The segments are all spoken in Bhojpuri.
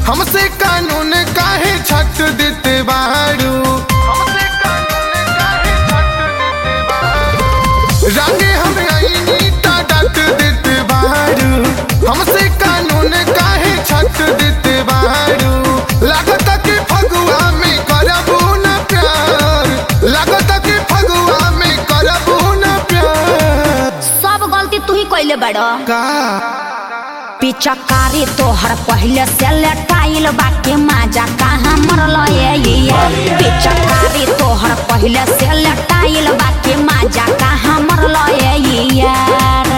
हमसे कानून काहे छट देते बारू हमसे कानून काहे छट देते बारू रंगे हम आईनी ता डट देते बारू हमसे कानून काहे छट देते बारू लागत कि फगुआ में करबू न प्यार लागत कि फगुआ में करबू न प्यार सब गलती तू ही कैले बड़ का पिचकारी तोहर पहले से लटाइल बाकी माजा कहाँ मरल ये पिचकारी तोहर पहले से लटाइल बाकी माजा कहाँ मरल ये यार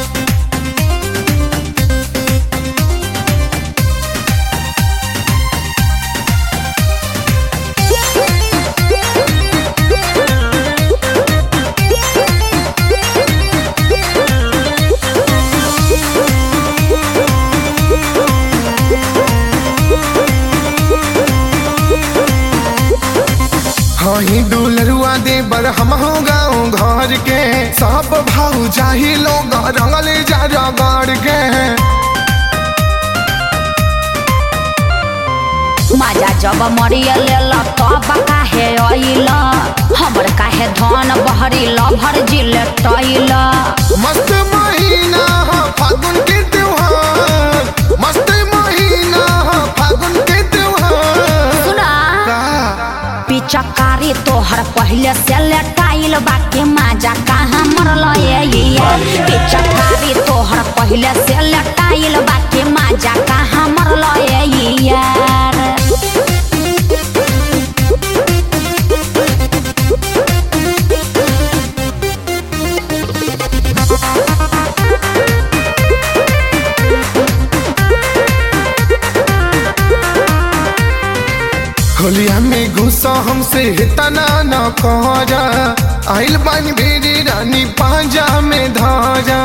हाँ ही दुलरुआ दे बर हम हो गाँव घर के सब भाऊ जाही लोग रंगल जा रगड़ के माजा जब मरियल तब काहे अइल हमर काहे धन बहरिल भर जिल टइल मस्त महीना हा फागुन के त्योहार मस्त महीना हा फागुन के त्योहार सुना का पिचकारी तोहर पहले से लटाइल बाकी माजा कहाँ मरल ये पिचकारी तोहर पहले से लटाइल बाकी माजा कहाँ मरल ये यार होलिया में गुस्सा हमसे तना न करा आइल बानी भेरी रानी पांजा में धारा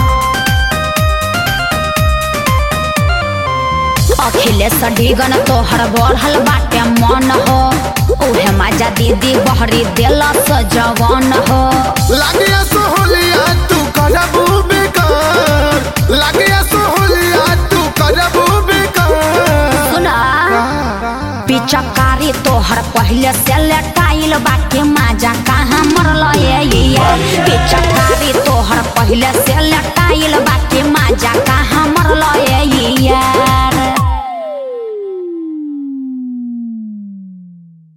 अखिलेश डिगन तोहर बढ़ल बाटे मन हो उहे माजा दीदी बहरी दिल जवान हो लागिया सोहलिया तू करबू बेकार लागिया सोहलिया तू करबू बेकार सुना पिचकारी तोहर पहले से लटाइल बाकी माजा कहाँ मरल ये पिचकारी तो